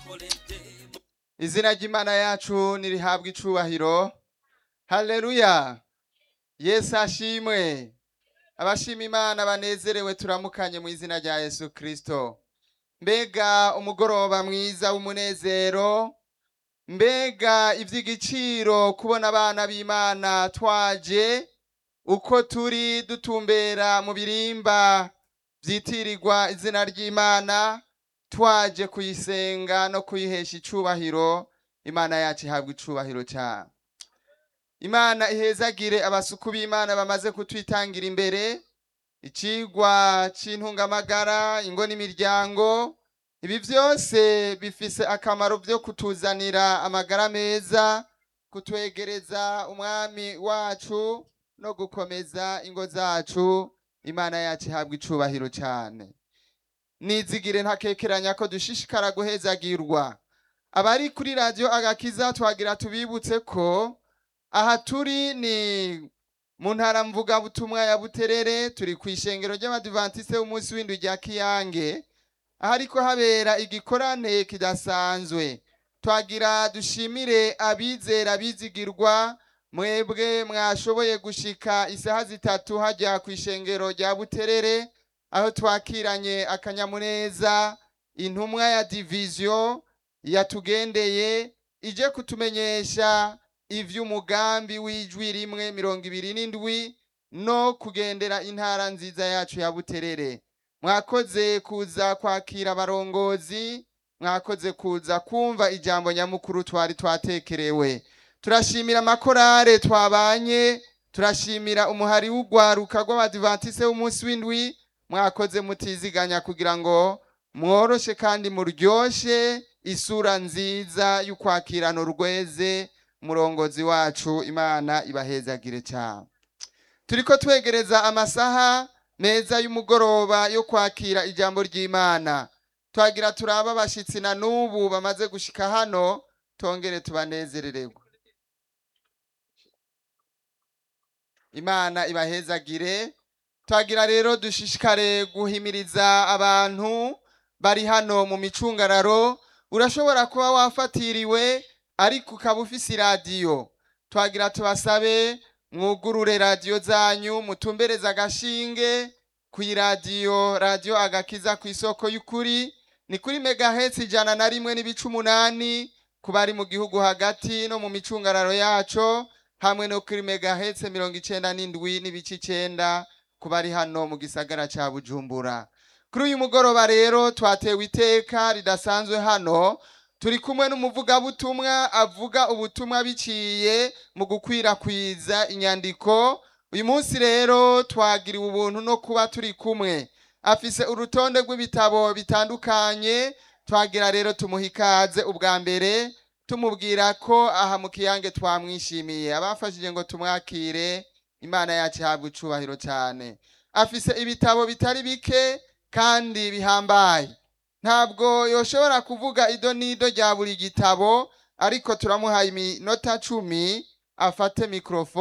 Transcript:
izina ry'imana yacu nirihabwa icubahiro haleluya yesu ashimwe abashima imana banezerewe turamukanye mu izina rya yesu kristo mbega umugoroba mwiza w'umunezero mbega ivy'igiciro kubona abana b'imana twaje uko turi dutumbera mu birimba vyitirirwa izina ry'imana twaje kuyisenga no kuyihesha icubahiro imana yacu ihabwa icubahiro cyane imana ihezagire abasuku b'imana bamaze kutwitangira imbere icigwa c'intungamagara ingo n'imiryango ibi vyose bifise akamaro vyo kutuzanira amagara meza kutwegereza umwami wacu no gukomeza ingo zacu imana yacu ihabwa icubahiro cyane nizigire ntakekeranya ko dushishikara guhezagirwa abari kuri radiyo agakiza twagira tubibutse ko aha turi ni mu ntara mvugabutumwa ya buterere turi ku ishengero ry'abadivantisite w'umunsi w'indwi rya kiyange aho ariko habera igikorane kidasanzwe twagira dushimire abizera bizigirwa mwebwe mwashoboye gushika isaha zitatu hajya ku ishengero rya buterere aho twakiranye akanyamuneza intumwa ya diviziyo yatugendeye ije kutumenyesha ivy'umugambi w'ijwi rimwe mirongo ibiri n'indwi no kugendera intara nziza yacu ya buterere mwakoze kuza kwakira abarongozi mwakoze kuza kumva ijambo nyamukuru twari twatekerewe turashimira amakorare twabanye turashimira umuhari w'ugwaruka rw'abadivantisite w'umunsi w'indwi mwakoze mutiziganya kugira ngo mworoshe kandi muryoshe isura nziza y'ukwakirana urweze umurongozi wacu imana ibahezagire cyane turiko twegereza amasaha meza y'umugoroba yo kwakira ijambo ry'imana twagira turaba abashitsi na n'ubu bamaze gushika hano tongere tubanezerererwe imana ibahezagire twagira rero dushishikare guhimiriza abantu bari hano mu micungararo urashobora kuba wafatiriwe ariko ukaba ufise iradiyo twagira tubasabe mwugurure radiyo zanyu mutumbereze agashinge ku iradiyo radiyo agakiza ku isoko y'ukuri ni kuri megahetse ijana na rimwe n'ibice umunani ku bari mu gihugu hagati no mu micungararo yaco hamwe no kuri megahetse mirongo icenda n'indwi n'ibice icenda ku bari hano mu gisagara ca bujumbura kuri uyu mugoroba rero twatewe iteka ridasanzwe hano turi kumwe n'umuvugabutumwa avuga ubutumwa biciye mu gukwirakwiza inyandiko uyu munsi rero twagiriwe ubuntu no kuba turi kumwe afise urutonde rw'ibitabo bitandukanye twagira rero tumuha ikaze ubwa mbere tumubwira ko aha mu kiyange twamwishimiye abafashije ngo tumwakire imana yacu ihabwa icubahiro cyane afise ibitabo bitari bike kandi bihambaye ntabwo yoshobora kuvuga ido n'ido rya buri gitabo ariko turamuhaye iminota cumi afate mikorofone